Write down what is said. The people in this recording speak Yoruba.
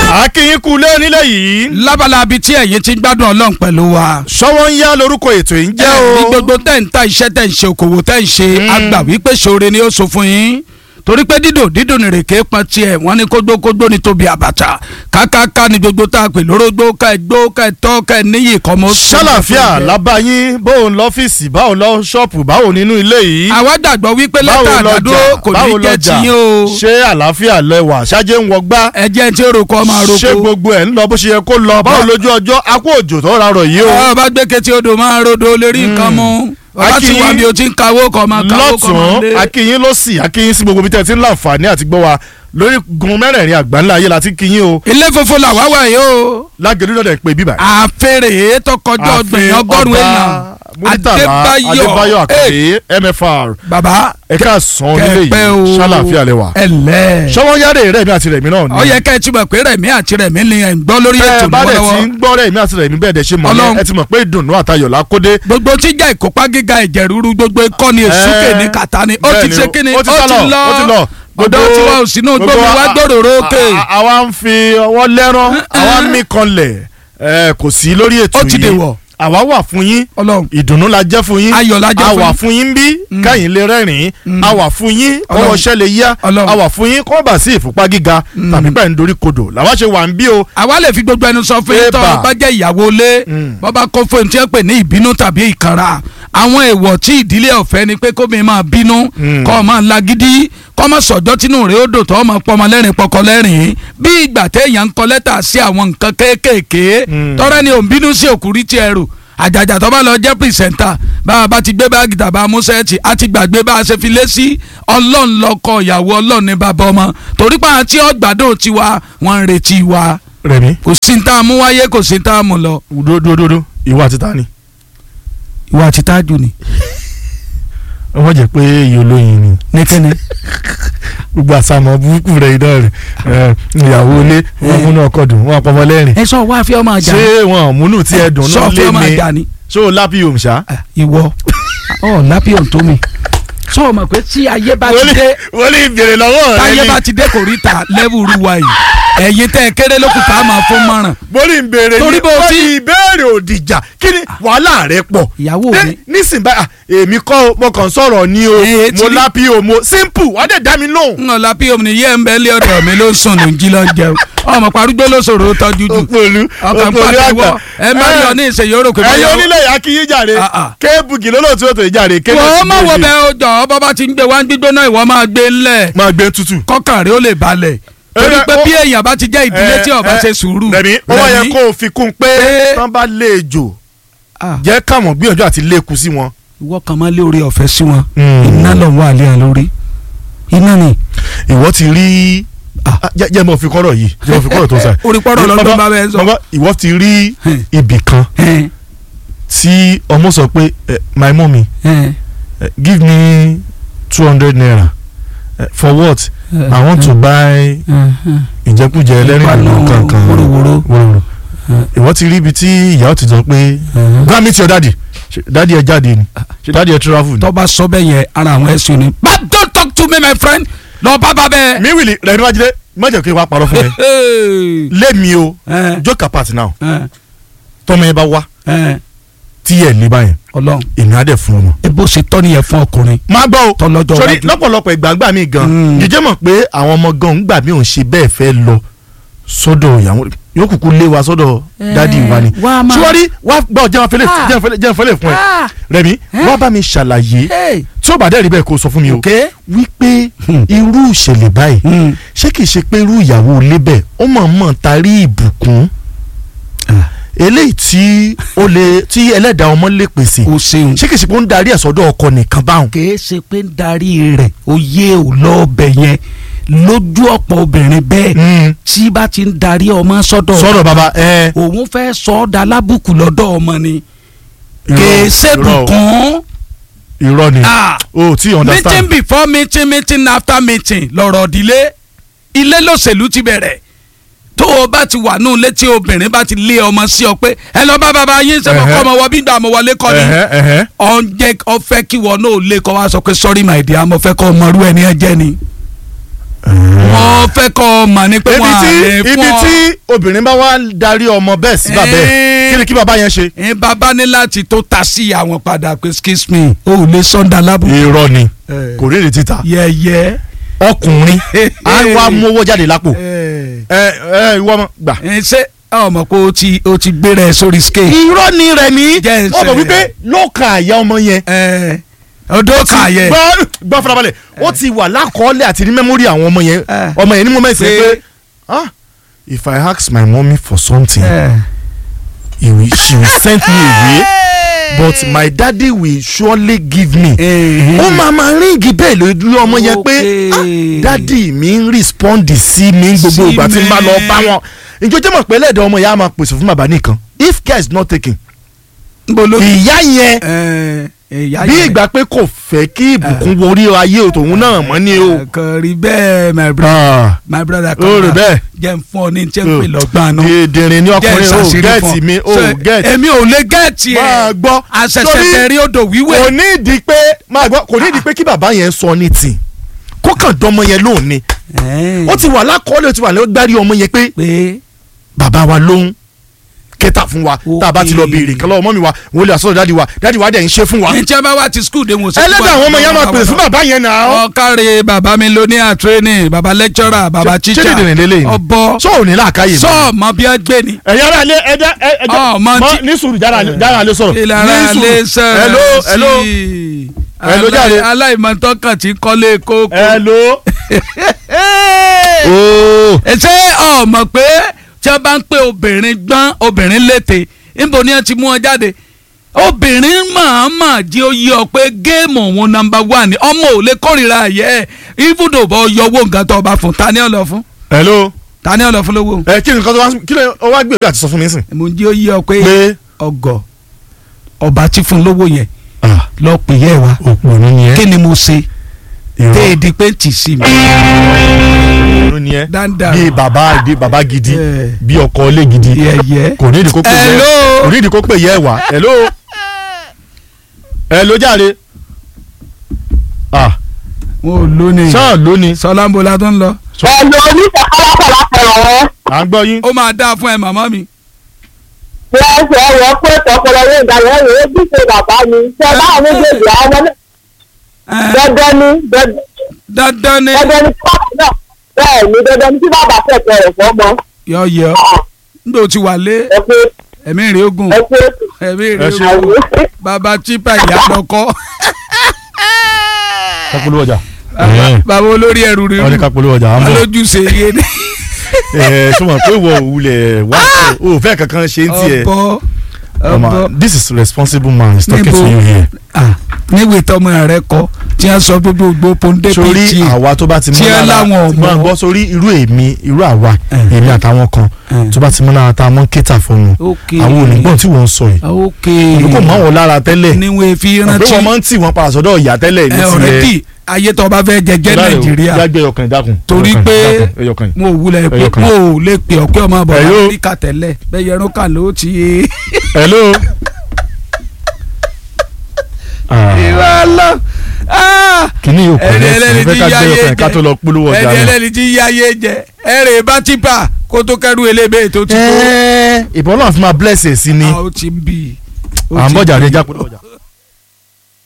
akínyín kú lé nílẹ̀ yìí. lábala abi tí ẹ̀yin ti ń gbádùn ọlọ́run pẹ̀lú wa. sọ́wọ́ ń yá lórúkọ ètò yìí ń jẹ́ o. ní gbogbo tẹ̀ ń ta iṣẹ́ tẹ̀ ń ṣe okòwò tẹ̀ ń ṣe àgbà wípé ṣoore ni ó sọ fún yín torí pé dídò dídò nìrèké pọn tiẹ̀ wọ́n ní kógbókógbó ní tóbi àbàtà kákáká ní gbogbo tá a pè lórógbó ká ẹ gbó ká ẹ tọ́ ká ẹ níyì kọ́ mọ́. ṣàlàfíà lábàáyín bóun lọ́fíìsì báwo lọ ṣọ́ọ̀pù báwo nínú ilé yìí. àwa gbàgbọ́ wípé lẹ́tà àgbàdo kò ní jẹ́ tiyín o. ṣé àlàáfíà lẹwà ṣáájé ń wọgbá. ẹ jẹ́ tí ó roko ọmọ àroko. ṣé gbogbo ẹ̀ ń lọ bó ṣe yẹ kó lọ báwo lójú ọjọ́ akó òjò tó rárọ̀ yìí o. ọ bá gbé ketí odò máa rodo lórí nǹkan mú ọba ti wà bí o ti ń kawó kọ máa kawó kọ máa lé. lọ́tún akínyín ló sì akínyín sí gbogbo bí tẹ́ ẹ ti ń láǹfààní àti gbọ́ wa lórí gun mẹ́rẹ̀ẹ̀rin àgbáńlá ayé la ti kínyín o. ilé funfun làwa wà yìí o. lágẹ̀lú náà dẹ̀ pé bíbà. àfẹ́rẹ́ tó kọjá ọgbẹ̀yìn ọgọ́rùn-ún èèyàn adébáyọ̀ àkàdé mfr baba ẹ̀ka sàn nílé kẹpẹ o yìí ṣàlàfíà lẹwà. ẹlẹ. sọ́wọ́n yára rẹ̀mí àti rẹ̀mí náà ni. ó yẹ ká ẹ ti mọ̀ pé rẹ̀mí àti rẹ̀mí ni ẹ̀ ń gbọ́ lórí ẹ ètò bá dẹ̀ ti lọ́wọ́. ń gbọ́ rẹ̀mí àti rẹ̀mí bẹ́ẹ̀ dẹ̀ ṣe mọ̀ Ọlọ́run. ní ẹ ti mọ̀ pé ìdùnnú àtayọ̀ la kódé. gbogbo tí jẹ́ ìkópa gíga ẹ̀jẹ̀ ríru gbogbo ikọ́ ni èsúkè ní kàtá ni ó ti bẹ́ẹ̀ni ṣe o, kí ni ó ti sálọ, ó ti lọ. ọ̀dọ́ tí wọ́n ò sínú gbogbo gbómi wá a- gbòòrò òkè a- a- àwa ń fi ọwọ́ lẹ́rán àwa ń mí kanlẹ̀ ẹ, kò sí lórí ètò Ó yìí ti dèwọ̀. àwa wà fún yín ọlọ́run ìdùnnú la jẹ́ fún yín Ayọ̀ la jẹ́ a fún wà yín. fún yín bí káyìn lè rẹ́rìn-ín a wà fún yín kọ́wọ́ Ọlọ́run. ṣẹ́ lè yá Ọlọ́run. a wà fún yín kọ́ bà sí ìfúnpá gíga tàbí pẹ̀ ń dorí kodò làwa ṣe wà ń bí o. àwa lè fi gbogbo ẹnu sọ fún yín tó Eba. bá jẹ́ ìyàwó ilé bọ́bá kó fún ẹni tí wọ́n pè ní ìbínú tàbí ìkanra àwọn èèwọ̀ tí ìdílé ọ̀fẹ́ ni pé kómi máa bínú kọ́ ọ máa lagídí kọ́ ọ máa sọ̀jọ́ tínú rẹ̀ ó dò tó ọmọ pọ́nmọ lẹ́rìn pọkọ lẹ́rìn bí ìgbà téèyàn ń kọ lẹ́tà sí àwọn nǹkan kéékèèké tọ́rẹ́ ni òun bínú sí òkúrí tí ẹrù àjàjà tó bá lọ jẹ́ pìrìsẹ́ńtà bá a bá ti gbé báàgì tàbá amúṣẹ́ẹ̀tì á ti gbàgbé bá a ṣe fi lé sí ọlọ́run lọ́kọ ìyàwó ọlọ́run ní bàbá ọmọ torí pa àti ọgbàdo tiwa wọ́n ń retí wa rẹmi kò sí ní tá a mú wáyé kò sí ní tá a mú lọ. dódódódó ìwà àti ta ni. ìwà àti tájù ni. wọ́n jẹ́ pé iye olóyin ni ní kíni. gbogbo àsàmọ̀ burúkú rẹ̀ iná rẹ̀ ẹ, ìyàwó ilé wọn múnú ọkọ̀ dùn wọn àpọ̀mọ́ lẹ́rìn. ẹ sọ wá fi ọmọ àjà ṣé wọn ò múnú tí ẹ dùn sọ náà fi lé ọmọ ní àjà ni. ṣó o lápí òun ṣá. Ah, ìwọ ọ lápíọ̀ tó mi. sọ ma pé tí ayé bá ti dé wọ́n lè béèrè lọ́wọ́ rẹ táyé ni bá ti dé kò rí ta lẹ́wù ruwa yìí ẹ̀yin tẹ́ ẹ kéré lókùn tá a máa fún mọ́ràn. mo ní béèrè Torí ní bó wọ́n ti- ní ìbéèrè òdìjà kí ni wàhálà rẹ pọ̀. ìyàwó Dé, mi nísìnyí báyà èmi kọ́ o, mo kàn sọ̀rọ̀ ni o Eh, mo tí- lápí o mo simple wọ́n dẹ̀ dá mi lóhùn. ń ọ̀la pí omi nìyẹn ń bẹ́ lé ọ̀dọ̀ mi ló ń sùn ló ń jí lọ jẹun ọmọ parúgbó ló sòrò tọ́jú jù òpòlù ọkàn pàtẹ́wọ́ ẹ má rí ọ ní ìṣèyí ó rò pé ẹ̀yin báyọ̀- onílé yà kí yín jàre Ah, ah. kéébùgì lólóòtú ètò ìjàre wọ́n má wo bẹ́ẹ̀ o jọ̀ ọ́ bọ́bá ti ń gbé wá ń gbígbóná ìwọ máa gbé ńlẹ̀ máa gbé tutù. kọ́kàn rẹ̀ ó lè balẹ̀ torí Eh, pé ó- bí èèyàn bá ti jẹ́ ìdílé tí ó bá ṣe sùúrù rẹ̀mí ó wá yẹ Rẹ̀mí, kó o fi kún un pé Eh. tán bá lé ejò ah, jẹ́ káwọn gbìyànjú àti lékun sí wọn. ìwọ kan máa lé orí ọ̀fẹ́ sí wọn Mm. iná lọ wà lé àn lórí iná ni ìwọ ti rí Ah. Ah, jẹ́ jẹ́ mo fi kọ́rọ̀ yìí jẹ́ mo fi kọ́rọ̀ tó ń sà. orí pọ́rọ̀ lọ́dún bá bẹ́ẹ̀ sọ. bàbá ìwọ ti rí Hmm. ibì kan Ẹn, tí ọmọ sọ pé eh, my mummy ẹn, eh, give me two hundred naira Eh, for what ẹn, i want to buy ẹn, ẹn. ìjẹkújẹ ẹlẹ́rìndòdò Ìpanu kankan wóróworó. wóróworó ìwọ ti rí ibi tí ìyá ti sọ pé go and meet your daddy Ṣé daddy ẹ jáde ni ṣe daddy ẹ travel ni. tó bá sọ bẹ́ẹ̀ yẹn ara àwọn ẹ̀sùn ni. but don't talk to me my friend lọ bá bá bẹ́ẹ̀. mi wìlì rẹ̀ níwájú má jẹ́ kí n wá parọ́ fún ẹ Hey. lémi o Ẹn, joke apart now ẹn, tọ́mọ yẹn bá wá ẹn. tí ẹ̀ ní báyẹn Ọlọ́run èmi á dẹ̀ fún ọmọ. ebo ṣe tọ́ nìyẹn fún ọkùnrin máa gbọ́ o tọ́lọ́jọ́ sori iwájú. lọ́pọ̀lọpọ̀ ìgbàgbà mi gan Mm. jíjẹ́ mọ̀ pé àwọn ọmọ gan ń gbà mí ò ń ṣe bẹ́ẹ̀ fẹ́ lọ sọ́dọ̀ ìyàwó yóò kúkú lé wa sọ́dọ̀ dádì wa ni wá máa- sọ́wọ́rí wá gbọ́ jẹ́ wọn fẹ́lẹ̀ Ah. jẹ́ wọn fẹ́lẹ̀ jẹ́ wọn fẹ́lẹ̀ fún ẹ Ah. rẹ̀mí Eh? wá bá mi ṣàlàyé Hey. tí ó bá dẹ́rì bẹ́ẹ̀ kó sọ fún mi o Okay. wípé Hmm. irú ìṣẹ̀lẹ̀ báyìí Hmm. ṣé kìí ṣe pé irú ìyàwó ilé bẹ́ẹ̀ ó mọ̀ mọ̀ tarí ìbùkún eléyìí tí ó lè tí ẹlẹ́dàá ọmọ lè pèsè o ṣeun. ṣé kìí ṣe pé ó ń darí ẹ̀ sọ́dọ̀ ọkọ nìkan báwọn. kìí ṣe pé ń darí rẹ̀ oyè ò lọ́ọ̀bẹ̀ yẹn lójú ọ̀pọ̀ obìnrin bẹ́ẹ̀ Mm. tí bá ti ń darí ọmọ sọ́dọ̀ sọ̀rọ̀ bàbá ẹ. òun fẹ́ sọ ọ́ da lábùkù lọ́dọ̀ ọmọ ni Irọ́, kìí irọ́ o. ṣèbùkún irọ́ ni Ah. o tí meeting understand. before meeting meeting after meeting lọ̀rọ̀ ìdílé ilé lòṣèlú ti bẹ̀rẹ̀ tó o bá ti wà nù létí obìnrin bá ti lé ọmọ sí ọ pé ẹ lọ bá bàbá yín sẹ́wọ̀n Ẹ̀hẹ́. kọ́ ọmọ wọ bí gbà mọ́ wọlé kọ́ ni Ẹ̀hẹ́, ẹ̀hẹ́. ọ̀njẹ́ ọ̀fẹ́ kí wọn náà lé kọ́ wá sọ pé sorry my dear mo fẹ́ kọ́ ọmọ rú ẹni ẹ jẹ́ ni wọ́n fẹ́ kọ́ ọmọ ni pé ibi wọ́n á tí lè fún ibi ọ. tí obìnrin bá wá darí ọmọ bẹ́ẹ̀ sí bàbá ẹ̀ Eh. kí ni kí bàbá yẹn ṣe. ẹ bàbá ní láti tó ta sí àwọn padà pé excuse me o ò lè sọ́ńdà lábùkù. irọ́ ni Eh. kò rí èrè títà yẹ̀yẹ́. ọkùnrin á wá mówó jáde lápò ẹ ẹ ẹ ìwọ ọmọ gbà. ẹ ṣé ọmọ pé o ti o ti gbéra ẹ sórí scale. irọ́ ni rẹ̀ ní Jẹ́ ń ọmọ ṣe- wípé lọ́ọ̀kan àyà ọmọ yẹn ẹ ọdọ kan yẹ. gbọ́ gbọ́ farabalẹ̀ ó ti wà lákọọ́lẹ̀ àti ní mẹ́mórì àwọn ọmọ yẹn Eh. ọmọ yẹn ní mo mẹ́sẹ̀ Pé- pé ah if I ask my mommy for something ẹ. he will, she will send me away but my daddy will surely give me. ó máa máa ríǹgì bẹ́ẹ̀ lójú ọmọ yẹn pé Okay. ah, dádì mi ń rìspọ́ndì sí mi gbogbo Sí ìgbà tí n bá lọ mi. bá wọn ìjọ jẹ́ mọ̀ pé ẹlẹ́dàá ọmọ yẹn á máa pèsè fún bàbá nìkan if care is not taken nbọ ló. ìyá yẹn ẹ ìyá bí yẹn. ìgbà pé kò fẹ́ kí ìbùkún worí ayé òtòun náà mọ́ ni o. kò rí bẹ́ẹ̀ my brother Ah, my brother ó rí bẹ́ẹ̀. jẹ́ n fún ọ ní tí ń pè lọ́gbọ́n àná. dèdèrè ní ọkùnrin o gẹ́ẹ̀tì mi o So, gẹ́ẹ̀tì. èmi ò lè gẹ́ẹ̀tì ẹ̀. máa gbọ́ àṣẹ̀ṣẹ̀ tẹ̀rí odò wíwẹ̀. kò ní ìdí pé máa gbọ́ kò ní ìdí pé kí bàbá yẹn sọ ní tì kó kàn dánmọ yẹn lóhùn ni ó ti wà lákọọ́lẹ̀ ó ti wà lọ́gbárí ọmọ yẹn pé pé bàbá wa lóhùn kẹta fún wa tá a bá ti lọ béèrè kan lọ́wọ́ mọ́mí wa wọ́n lè àsọ̀rọ̀ dáàdi wa dáàdi wa dẹ̀ ń ṣe fún wa. ní tí a bá wá ti skul de wọn. ẹlẹ́dàá àwọn ọmọ yẹn máa pèsè fún bàbá yẹn náà. ọ̀kàrẹ̀ bàbá mi ló ní àtúrẹ́nì bàbá lẹ́kítọ́rà bàbá ṣé tíṣà dèdè lélẹ̀ yìí ọbọ sọ ò ní làákàyè ni. sọ́ọ̀mọ bí a gbé ni. ẹ̀yin ara lé ẹja ẹja Ọ, mọ mọ tí- ní sùúrù jára jára lé sọ̀rọ̀ ìlara ní lè sùúrù sọ̀rọ̀ hello hello sí i. Hello, Alá- jàre. aláìmọ̀tọ́kàn tí kọ́lé kókó. hello. ooo ṣé ọmọ pé tí wọ́n bá ń pè obìnrin gbọ́n obìnrin létè níbo ni wọ́n ti mú ọ jáde obìnrin màmá jí ó yí ọ pé géèmù òun nọ́mbà wà ní ọmọ ò lè kórìíra ayẹ ibùdó bọ yọwọ́ nǹkan tó bá fún ta ni ọ lọ fún hello ta ni ọ lọ fún lówó. ẹ kí ni nǹkan tó wá kí ni ó wá gbèrò àti sọ fún mi sìn. mo jí ó yí ọ pé pé ọgọ ọba tí fún lówó yẹn lọ pè yẹ wa òpònú ni ẹ kí ni mo ṣe irọ́ téèdì pé tì sí mi. òpònú ni ẹ dáńdá bí bàbá bí bàbá gidi Eh. bí ọkọ ilé gidi yẹyẹ. kò ní ìdí kó pè yẹ Hello. kò ní ìdí kó pè yẹ wá hello hello jàre ah wọn ò lónìí. sáà lónìí sọlá ń bo la tó ń lọ. ẹ̀lò oníṣàkọ́lápọ̀ látẹ̀rọ̀ wọn. à ń gbọ́ yín ó máa dáa fún ẹ màmá mi. wọ́n ṣe ẹ̀rọ pé tọkọlọ yóò dàgbà ẹ̀rọ ojúṣe bàbá mi ṣe báwọn méjèèjì àwọn ọmọ náà Ẹ, dandan ni dandan dandan ni dandan ni tí bàbá náà bẹ́ẹ̀ ni dandan ni tí bàbá fẹ̀tọ̀ rẹ̀ fọ́mọ. yọ̀yọ̀ nígbà tí wà lé ẹ pé ẹ̀mí rẹ̀ ogun ẹ pé ẹ̀mí Ẹ rẹ̀ ṣe- ogun àwọn bàbá chipa ìyá lọ́kọ́ kápolówó ọjà Bàbá- bàbá olórí ẹrù rẹ̀ wọ́n ní kápolówó ọjà à ń bọ̀ alójúṣe yé ni ẹ̀ sọ́mọ̀ pé wọ́n òwúlẹ̀ wá o fẹ́ kankan ṣe ń tiẹ̀ ọ̀bọ Ọmọ, ọ̀bọ this is responsible man is talking Níbo? to you here. Ah, níwèé tọmọ rẹ kọ tí a sọ gbogbo pondé sórí péjì àwa tó bá ti tí mọ́ ẹ lára láwọn tí máa ọmọ. gbọ́ sórí irú èmi irú àwa Eh. èmi àtàwọn kan Eh. tó bá ti mọ́ lára tá a mọ́ kéta fún wọn ok àwọn onígbọ̀n tí wọ́n ń sọ yìí ok ìlú kò mọ́ wọn lára tẹ́lẹ̀ níwèé fi pé rántí wọ́n máa ń tì wọ́n padà sọ́dọ̀ ìyá tẹ́lẹ̀ ní ẹ tiẹ̀ ọ̀rẹ́dì ayé tó bá fẹ́ jẹjẹ nàìjíríà jágbé ẹyọkàn ìdákun Torí ẹyọkàn, pé- ìdákun, ẹyọkàn. mo ò wulẹ̀ pé Ẹyọ kan. mo ò lè pè ọ́ pé ọmọ bọ̀ Hello? áfíríkà tẹ́lẹ̀ bẹ́ẹ̀ yẹrun kà ló ti. hello. Ah, ìwà lọ kìíní yóò kọ́ ẹni lẹ́sìn ẹlẹ́ni fẹ́ tí ká yá gbé ayé ọkàn ká tó lọ polówó jẹ ọjà ẹni náà. ẹlẹ́ni tí yá ayé jẹ ẹrè bá tipa kó tó kẹ́rù elébé tó ti tó Ẹ́ẹ́, ìbọn náà fi máa bless ẹ̀ sí ni a ó ti ń bì í. Ó à ń ti bọ̀jà ń ní bì í. ẹja polówó ọjà.